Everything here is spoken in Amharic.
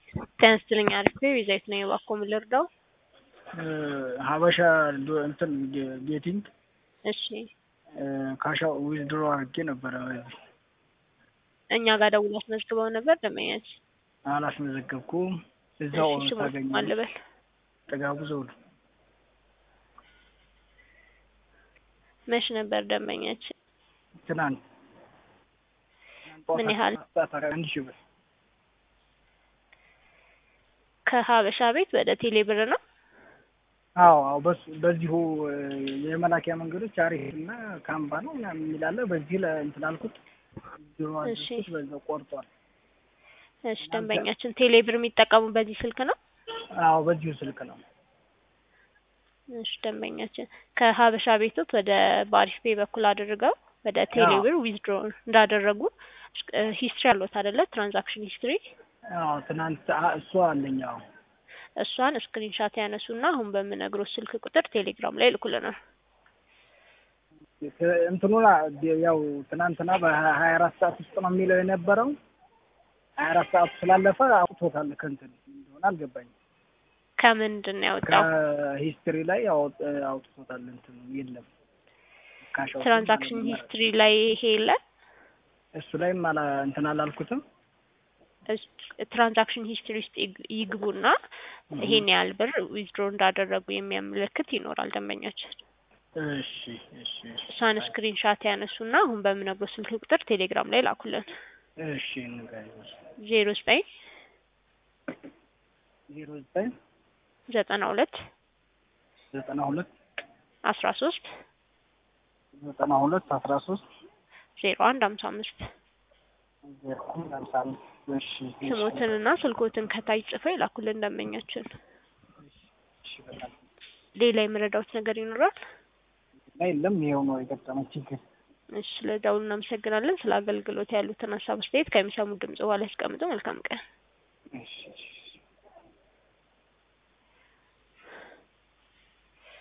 ጤና ይስጥልኝ አሪፍ ቤዛዊት ነኝ እባክዎ ምን ልርዳው? ሀበሻ እንትን ጌቲንግ እሺ ካሻ ዊዝድሮ አድርጌ ነበረ። በዚህ እኛ ጋር ደውሎ አስመዝግበው ነበር ደንበኛች አላስመዘገብኩም። እዛው እሺ ስሙ ታገኘ ማን ልበል? ጥጋቡ ዘውዱ መች ነበር ደንበኛች? ትናንት ምን ያህል? አንድ ሺህ ብር ከሀበሻ ቤት ወደ ቴሌ ብር ነው? አዎ አዎ በሱ በዚሁ የመላኪያ መንገዶች አሪፍ እና ካምባ ነው ምናምን የሚላለ በዚህ ላይ እንትን አልኩት ቢሮ እሺ። አድርኩት በዛው ቆርጧል። እሺ ደንበኛችን ቴሌ ብር የሚጠቀሙ በዚህ ስልክ ነው? አዎ በዚሁ ስልክ ነው። እሺ ደንበኛችን ከሀበሻ ቤቶት ወደ ባሪፍ ፔ በኩል አድርገው ወደ ቴሌ ብር ዊዝድሮ እንዳደረጉ ሂስትሪ አለዎት አይደለ? ትራንዛክሽን ሂስትሪ አዎ ትናንት አ- እሱ አለኝ። አዎ እሷን ስክሪንሻት ያነሱና አሁን በምነግሮት ስልክ ቁጥር ቴሌግራም ላይ ይልኩልናል። እንትኑን ያው ትናንትና በሀያ አራት ሰዓት ውስጥ ነው የሚለው የነበረው ሀያ አራት ሰዓቱ ስላለፈ አውጥቶታል። ከእንትን እንደሆነ አልገባኝም። ከምንድን ነው ያወጣው? ከሂስትሪ ላይ አውጥ- አውጥቶታል። እንትኑ የለም ካሻው ትራንዛክሽን ሂስትሪ ላይ ይሄ የለ እሱ ላይም አላ እንትን አላልኩትም። ትራንዛክሽን ሂስትሪ ውስጥ ይግ- ይግቡና ይሄን ያህል ብር ዊዝድሮ እንዳደረጉ የሚያመለክት ይኖራል ደንበኛችን። እሺ እሺ እሺ እሷን ስክሪንሻት ያነሱና አሁን በምነግሮት ስልክ ቁጥር ቴሌግራም ላይ ላኩልን። እሺ ንገሪኝ። ዜሮ ዘጠኝ ዜሮ ዘጠኝ ዘጠና ሁለት ዘጠና ሁለት አስራ ሶስት ዘጠና ሁለት አስራ ሶስት ዜሮ አንድ ሀምሳ አምስት ዜሮ አንድ ሃምሳ አምስት እሺ እሺ ስሞትንና ስልኮትን ከታች ጽፈው ይላኩልን ደንበኛችን። እሺ በጣም ሌላ የምረዳውት ነገር ይኖራል? እና የለም ይኸው ነው የገጠመኝ ችግር። እሺ ስለደውሉ እናመሰግናለን። ስለ አገልግሎት ያሉትን ሀሳብ አስተያየት ከሚሰሙ ድምጽ በኋላ ያስቀምጡ። መልካም ቀን። እሺ እሺ